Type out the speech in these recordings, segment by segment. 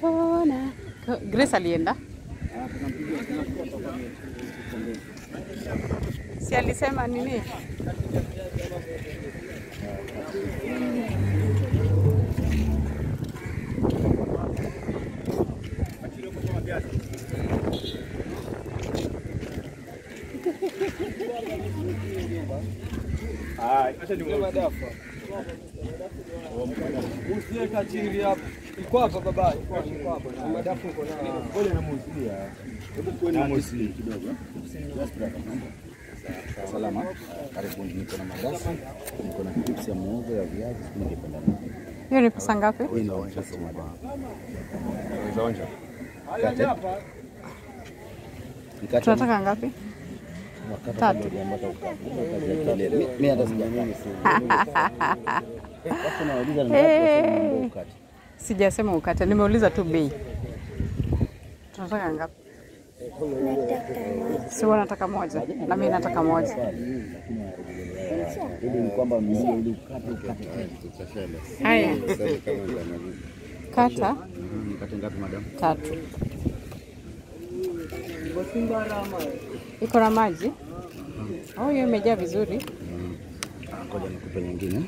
kona. Ko- Grace alienda? Si alisema nini? Usiweka chini hapo. Iko hapa baba. Iko hapa. Madafu uko na. Ngoja namuusia. Hebu kuwe na mosi kidogo. Just brother. Salama. Karibuni, niko na madasi, niko na chips ya muhogo ya viazi, sijui ningependa nini. Hiyo ni pesa ngapi? Hii ndio just madam. Haya hapa. Mkate Tunataka ngapi? wakati tatu. kabla hujapata ukavu, kazi ya kelele. Mi- Mimi hata sijakaa. Watu wanauliza ni ngapi wasema mambo ya ukate. Sijasema ukate, nimeuliza tu bei. Tunataka ngapi? Si wanataka moja na mimi nataka moja. Ili ni kwamba mmoja ili ukate ukate. Haya, kata Mhm, Mkate ngapi madam? tatu. Iko na maji? Oh, hiyo imejaa vizuri. Ah, Ngoja nikupe nyingine.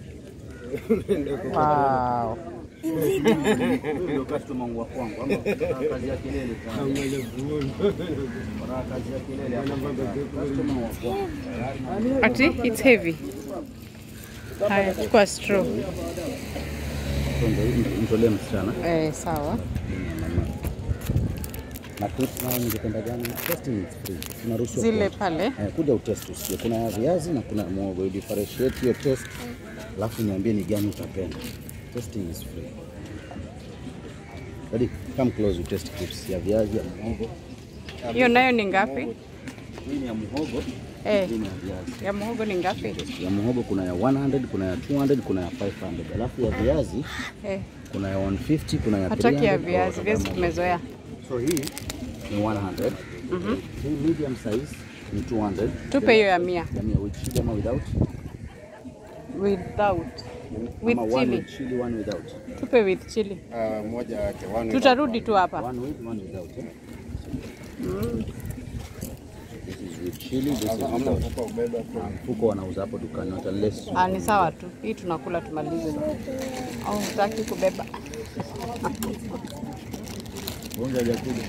Wow. Ndio customer wangu wa kwangu ama kazi ya kelele sana. Bora kazi ya kelele hapa. Customer wa kwangu. Ati it's heavy. Haya, chukua straw. Ndio hii mtolee msichana. Eh, sawa. Na clips nayo ningependa gani? Testing is free. Tunaruhusiwa Zile kuonja. pale. Eh, kuja utest usikie. Kuna viazi na kuna muhogo. You differentiate your test. Alafu niambie ni gani utapenda. Testing is free. Ready? Come close you test clips ya viazi ya muhogo. Hiyo nayo ni ngapi? Hii ni ya muhogo, Eh, hii ni ya viazi. ya muhogo ni ngapi? Ya muhogo kuna ya 100, kuna ya 200, kuna ya 500. Alafu ya viazi Eh, kuna ya 150, kuna ya 300. hataki ya viazi, viazi tumezoea. So hii ni 100. Hii medium size ni 200. Tupe hiyo ya mia. Ya mia with chili ama without? Without. With Ama one chili. with chili, one without. Tupe with chili. moja yake one Tutarudi tu hapa. One with, one without. Eh? This is with chili, this is without. Ah, Mfuko wanauza hapo dukani hata less. Ah, ni sawa tu. Hii tunakula tumalize. Au hutaki kubeba? Bonga hajakuja.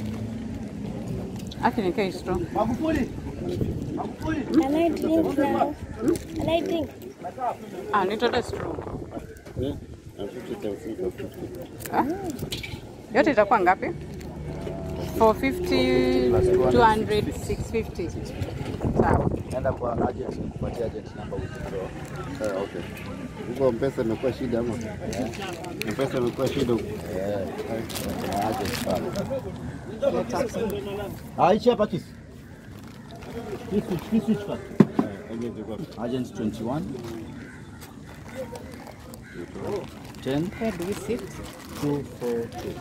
Aki nikae straw. Magufuli. Can I drink now? Can I drink? Ah, nitote straw. Ah? Yote itakuwa ngapi? 450, 200, 650. Sawa. Nenda kwa agent kupatia agent number withdraw. Eh, okay. Huko mpesa imekuwa shida ama? Mpesa imekuwa shida huko. Eh, kuna agent pale. Leta. Ah, hichi hapa kisi. Kisi, kisi hichi hapa. Agent iko Agent 21 10 Where do we sit? 242.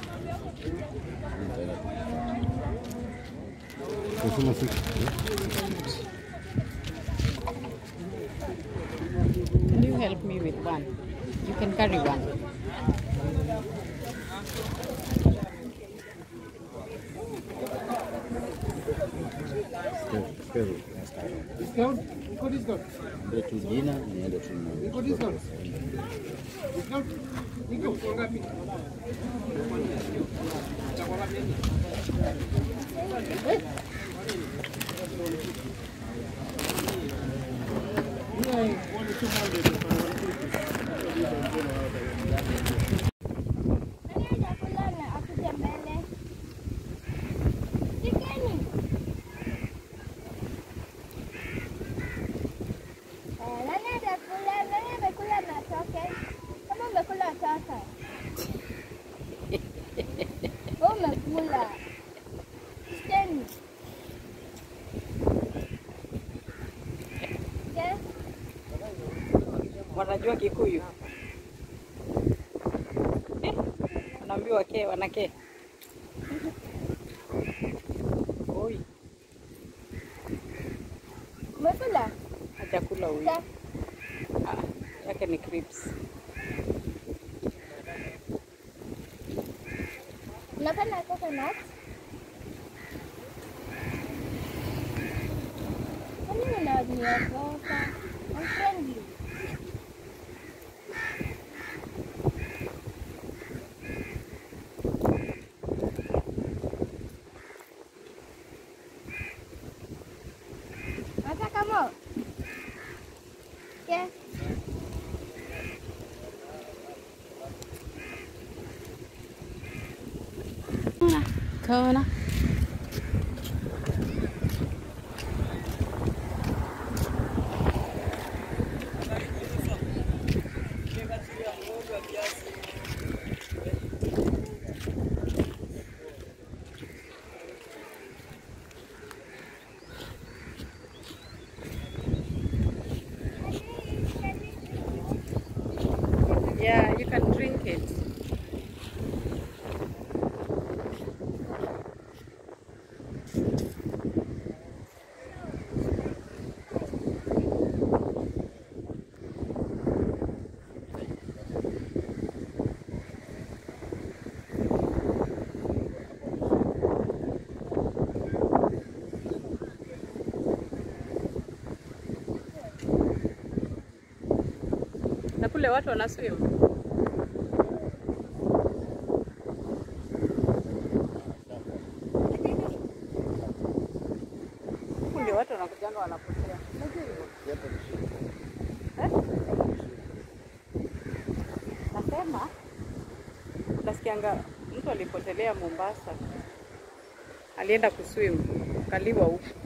Kusema sisi. Can you help me with one? You can carry one. Discount? Iko discount? Ndio tu jina niende tu na- Iko discount? Discount? Iko kwa ngapi? Nani atakula na akuje mbele? Shikeni. Eh, Nani atakula? Nani amekula na atoke? Kama umekula toka. Wewe umekula. Shikeni. Yes. Wanajua Kikuyu? Eh, Wanaambiwa ke, wanake. Oi, Umekula? hajakula huyu. Sa- Ah, yake ni crips. Unapenda coconut? Kwa nini unaniogopa? I'm friendly. Unataka more? Yes. Kona. Yeah, you can drink it. Na kule watu wanaswim. Huku ndio watu wanakujanga wanapotea. Unajua hivyo? Eh? Nasema nasikianga mtu alipotelea Mombasa, alienda kuswim, kaliwa huku